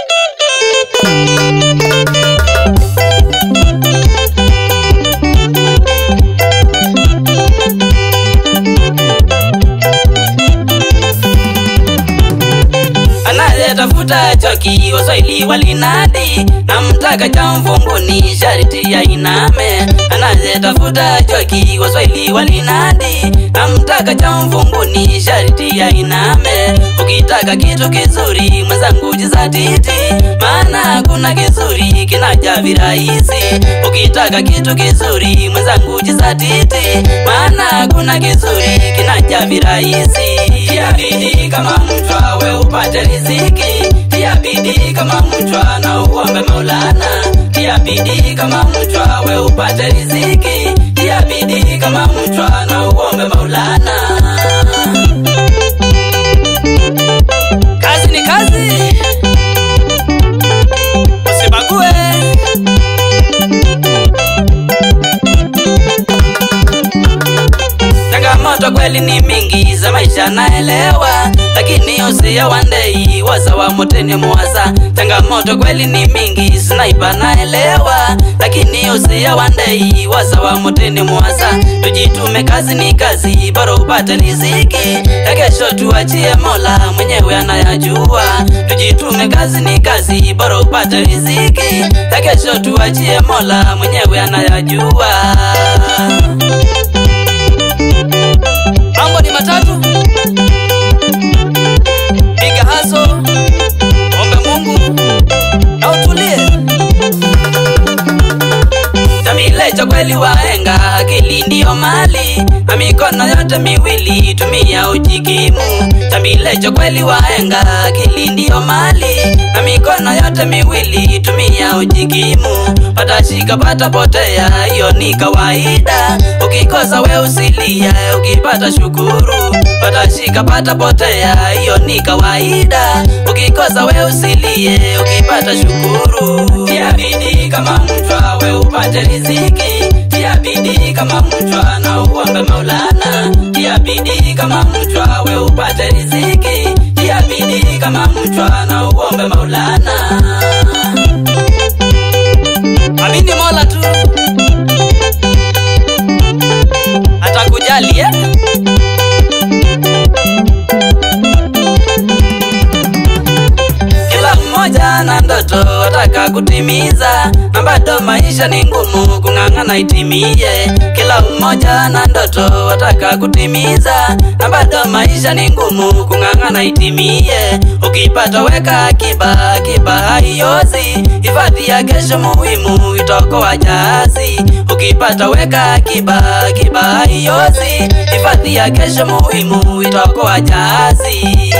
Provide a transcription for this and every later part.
anayetafuta choki waswahili walinadi na mtaka cha mfunguni sharti ya iname anayetafuta choki waswahili walinadi na mtaka cha mfunguni sharti ya iname ukitaka kitu kizuri mwenzangu jizatiti maana kuna kizuri kinaja virahisi ukitaka kitu kizuri mwenzangu jizatiti maana kuna kizuri kinaja virahisi tia bidii kama mchwa we upate riziki tia bidii kama mchwa na uombe maulana tia bidii kama mchwa we upate riziki tia bidii kama mchwa na uombe maulana kazi ni kazi usibague changamoto kweli ni mingi za maisha naelewa lakini usia wandei waza wa moteni mwasa changamoto kweli ni mingi snaipa naelewa lakini usia wandei waza wa moteni mwasa tujitume kazi ni kazi bora upate riziki ya kesho tuachie mola mwenyewe anayajua tujitume kazi ni kazi bora upate riziki ya kesho tuachie mola mwenyewe anayajua mambo ni matatu piga haso ombe mungu na utulie tamilecho kweli wahenga akili ndiyo mali na mikono yote miwili tumia ujikimu tambilecho kweli wahenga akili ndiyo mali na mikono yote miwili tumia ujikimu patashika patapotea hiyo ni kawaida ukikosa we usilia ukipata shukuru patashika patapotea hiyo ni kawaida ukikosa we usilie ukipata shukuru tia bidii kama mchwa we upate riziki tia bidii kama mchwa na uombe maulana tia bidii kama mchwa we upate riziki tia bidii kama mchwa na uombe maulana amini mola tu atakujali eh? kila mmoja na ndoto ataka kutimiza na bado maisha ni ngumu kung'ang'ana itimie kila mmoja na ndoto ataka kutimiza na bado maisha ni ngumu kung'ang'ana itimie ukipata weka akiba akiba haiozi hifadhi ya kesho muhimu itokoa jahazi ukipata weka akiba akiba haiozi hifadhi ya kesho muhimu itokoa jahazi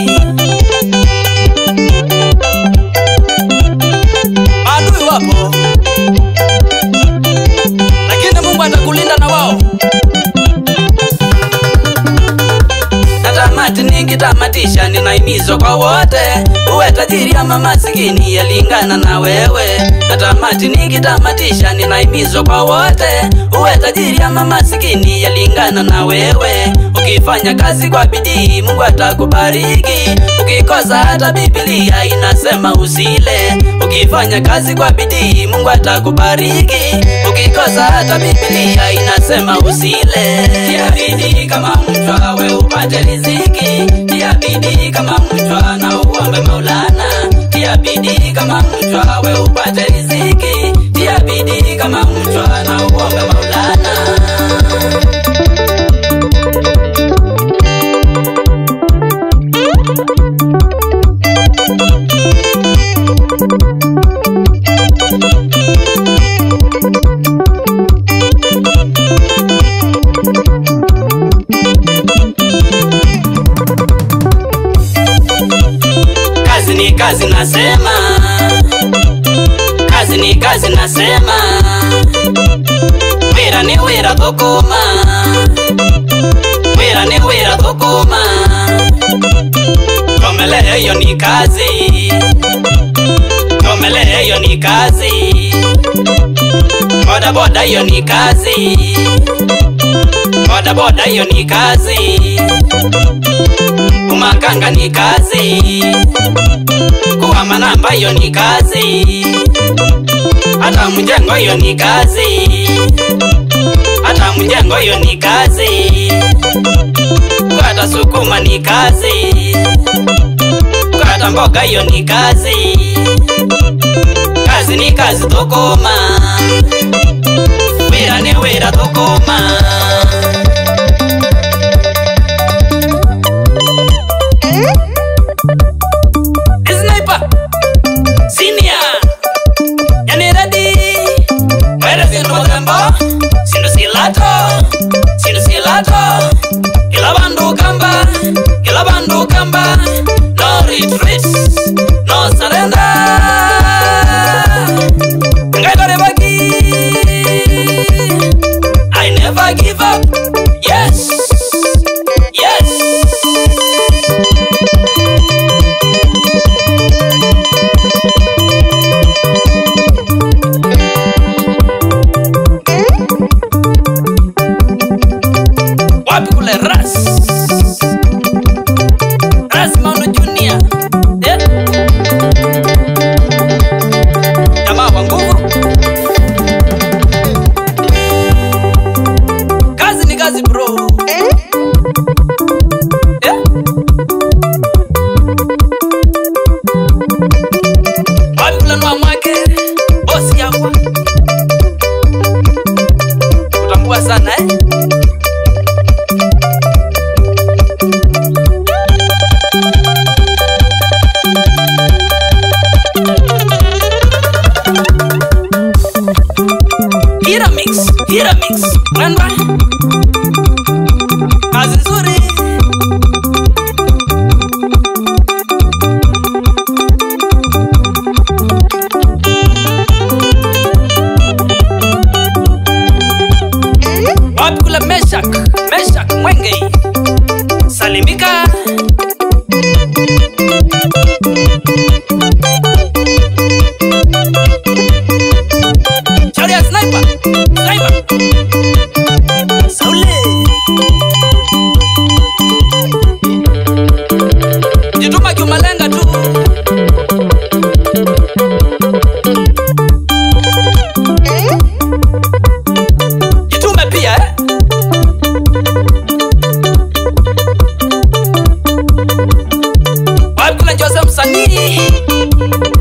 maadui wapo lakini mungu atakulinda na wao natamati nikitamatisha ninaimizwa kwa wote uwe tajiri ama masikini yalingana na wewe natamati nikitamatisha ninaimizwa kwa wote uwe tajiri ama masikini yalingana na wewe ukifanya kazi kwa bidii mungu atakubariki ukikosa hata bibilia inasema usile ukifanya kazi kwa bidii mungu atakubariki ukikosa hata bibilia inasema usile tia bidii kama mchwa we upate riziki tia bidii kama mchwa na uombe maulana tia bidii kama mchwa we upate riziki tia bidii kama mchwa na uombe maulana kazi ni kazi nasema kazi ni kazi nasema wira ni wira thukuma wira ni wira thukuma komelea hiyo ni kazi komelea hiyo ni kazi bodaboda hiyo ni kazi boda boda hiyo ni kazi umakanga ni kazi kuwa manamba hiyo ni kazi hata mjengo hiyo ni kazi hata mjengo hiyo ni kazi kukata sukuma ni kazi kukata mboga hiyo ni kazi kazi ni kazi thukuma wira ni wira thukuma Sniper Senior Yani ready Where is it Mogambo Sindu silato Sindu silato Kila bandu kamba Kila bandu kamba No retreat No surrender Ngai kore baki I never give up Yes Yes wapi kule ras ras mauno junior eh? jamaa wa nguvu kazi ni kazi bro eh? wapi kule nwa mwake bosi yakwa utambua sana eh? Hira mix, hira mix. Mwendwa. Kazi nzuri. Wapi kule Meshak, Meshak Mwenge. Salimika. Sharia sniper, sniper. Saule. Jituma kiumalenga tu. Jitume pia eh? Wapi kule Joseph msanii?